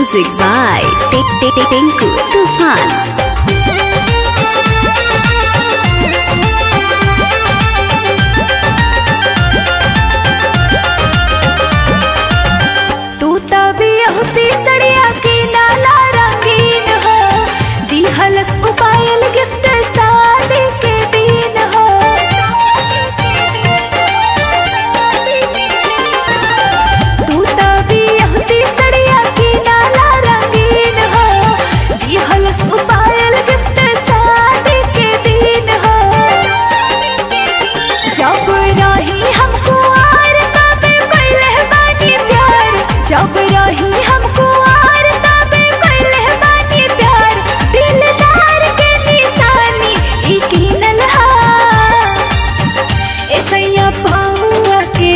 Music by Tinku Tufan. तू तभी होती सड़िया की नाला रंगीन हो दिहलस मोबाइल गिफ्ट शादी के दिन हो तू तभी होती सड़िया की नाला रंगीन हो दिहलस मोबाइल गिफ्ट शादी के दिन हो जब रही हमको आर तबे कैले बानी प्यार जब रही हमको आर तबे कैले बानी प्यार दिलदार के निशानी ई कीनल हा ए सैया पाऊआ के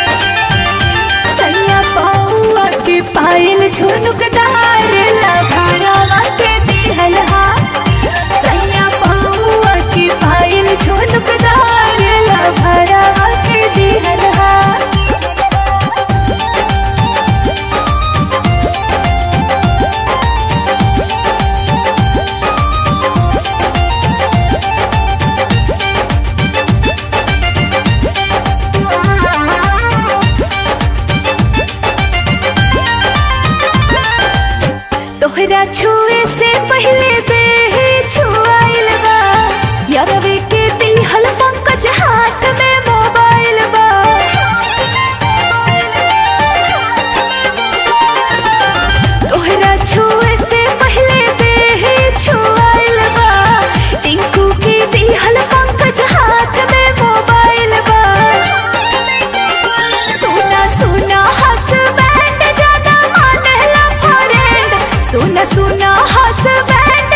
सैया पाऊआ के पायल झुनुकदार लघारावा के दिहल हा सैया पाऊआ के पायल झुनुकदार लघारावा के दिहल हा तोहरा छुए से पहले देह छुआइल बा यारवे के दिहल पंकज हाथ में मोबाइल बा तोहरा छुए से पहले देह छुआइल बा टिंकू के दिहल पंकज हाथ में मोबाइल बा सुना सुना हसबैंड ज्यादा मानेला फ्रेंड सुना सुना हसबैंड